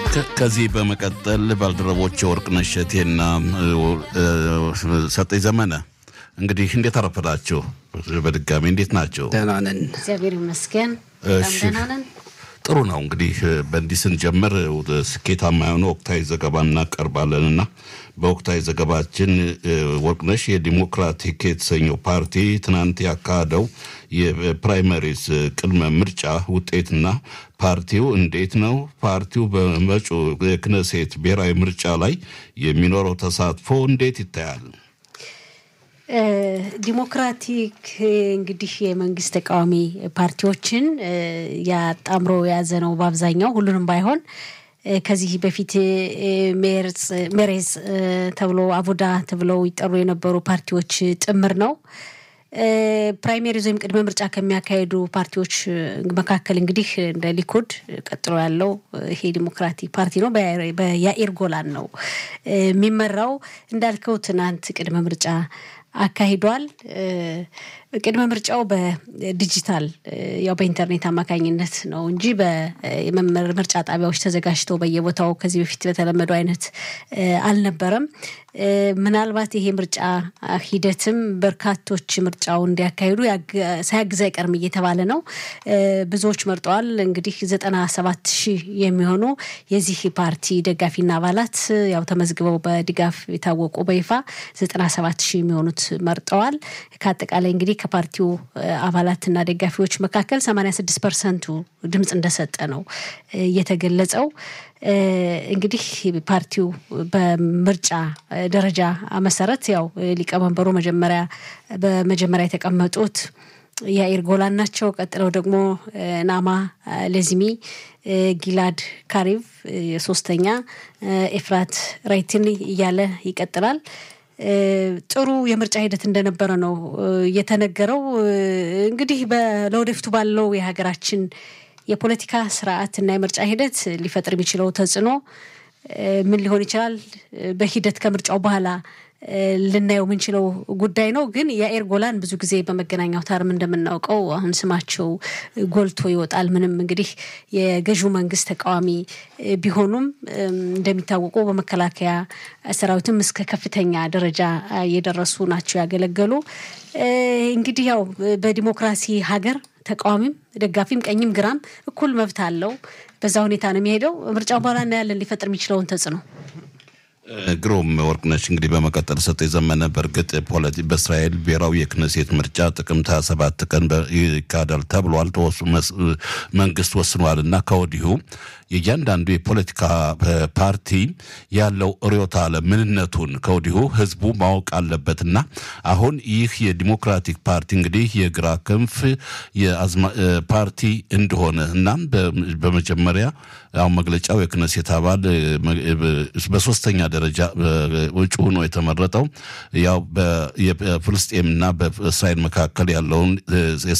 ከዚህ በመቀጠል ባልደረቦች ወርቅነሽ እሸቴና ሰጠኝ ዘመነ እንግዲህ እንዴት አረፈዳችሁ? በድጋሚ እንዴት ናቸው? ደህና ነን፣ እግዚአብሔር ይመስገን። እሺ። ደህና ነን። ጥሩ ነው። እንግዲህ በእንዲህ ስንጀምር ወደ ስኬታማ የሆነ ወቅታዊ ዘገባ እናቀርባለን እና በወቅታዊ ዘገባችን ወርቅነሽ የዲሞክራቲክ የተሰኘው ፓርቲ ትናንት ያካሄደው የፕራይመሪስ ቅድመ ምርጫ ውጤትና ፓርቲው እንዴት ነው ፓርቲው በመጪው የክነሴት ብሔራዊ ምርጫ ላይ የሚኖረው ተሳትፎ እንዴት ይታያል? ዲሞክራቲክ እንግዲህ የመንግስት ተቃዋሚ ፓርቲዎችን ያጣምሮ የያዘ ነው። በአብዛኛው ሁሉንም ባይሆን ከዚህ በፊት ሜሬዝ ተብሎ አቡዳ ተብለው ይጠሩ የነበሩ ፓርቲዎች ጥምር ነው። ፕራይሜሪዝ ወይም ቅድመ ምርጫ ከሚያካሄዱ ፓርቲዎች መካከል እንግዲህ እንደ ሊኩድ ቀጥሎ ያለው ይሄ ዲሞክራቲክ ፓርቲ ነው። በያኢር ጎላን ነው የሚመራው። እንዳልከው ትናንት ቅድመ ምርጫ አካሂዷል። ቅድመ ምርጫው በዲጂታል ያው በኢንተርኔት አማካኝነት ነው እንጂ በምርጫ ጣቢያዎች ተዘጋጅተው በየቦታው ከዚህ በፊት በተለመደው አይነት አልነበረም። ምናልባት ይሄ ምርጫ ሂደትም በርካቶች ምርጫው እንዲያካሂዱ ሳያግዝ አይቀርም እየተባለ ነው። ብዙዎች መርጠዋል። እንግዲህ ዘጠና ሰባት ሺህ የሚሆኑ የዚህ ፓርቲ ደጋፊና አባላት ያው ተመዝግበው በድጋፍ የታወቁ በይፋ ዘጠና ሰባት ሺህ የሚሆኑት መርጠዋል። ከአጠቃላይ እንግዲህ ከፓርቲው አባላትና ደጋፊዎች መካከል 86 ፐርሰንቱ ድምፅ እንደሰጠ ነው የተገለጸው። እንግዲህ ፓርቲው በምርጫ ደረጃ መሰረት ያው ሊቀመንበሩ መጀመሪያ በመጀመሪያ የተቀመጡት ያኢር ጎላን ናቸው። ቀጥለው ደግሞ ናማ ለዚሚ፣ ጊላድ ካሪቭ ሶስተኛ፣ ኤፍራት ራይትን እያለ ይቀጥላል። ጥሩ የምርጫ ሂደት እንደነበረ ነው የተነገረው። እንግዲህ ለወደፊቱ ባለው የሀገራችን የፖለቲካ ስርዓት እና የምርጫ ሂደት ሊፈጥር የሚችለው ተጽዕኖ ምን ሊሆን ይችላል? በሂደት ከምርጫው በኋላ ልናየው የምንችለው ጉዳይ ነው። ግን የአኤር ጎላን ብዙ ጊዜ በመገናኛ አውታርም እንደምናውቀው አሁን ስማቸው ጎልቶ ይወጣል። ምንም እንግዲህ የገዢው መንግስት ተቃዋሚ ቢሆኑም እንደሚታወቁ በመከላከያ ሰራዊትም እስከ ከፍተኛ ደረጃ የደረሱ ናቸው ያገለገሉ። እንግዲህ ያው በዲሞክራሲ ሀገር ተቃዋሚም ደጋፊም ቀኝም ግራም እኩል መብት አለው። በዛ ሁኔታ ነው የሚሄደው። ምርጫው በኋላ እናያለን ሊፈጥር የሚችለውን ተጽዕኖ። ግሩም ወርቅነሽ፣ እንግዲህ በመቀጠል ሰጠ የዘመነ በእርግጥ ፖለቲ በእስራኤል ብሔራዊ የክነሴት ምርጫ ጥቅምት 27 ቀን ይካሄዳል ተብሏል። መንግስት ወስኗል እና ከወዲሁ የእያንዳንዱ የፖለቲካ ፓርቲ ያለው ርዕዮተ ዓለም ምንነቱን ከወዲሁ ህዝቡ ማወቅ አለበትና አሁን ይህ የዲሞክራቲክ ፓርቲ እንግዲህ የግራ ክንፍ ፓርቲ እንደሆነ እናም በመጀመሪያ አሁን መግለጫው የክነሴት አባል በሶስተኛ ደረጃ እጩ ሆኖ የተመረጠው ያው በፍልስጤምና በእስራኤል መካከል ያለውን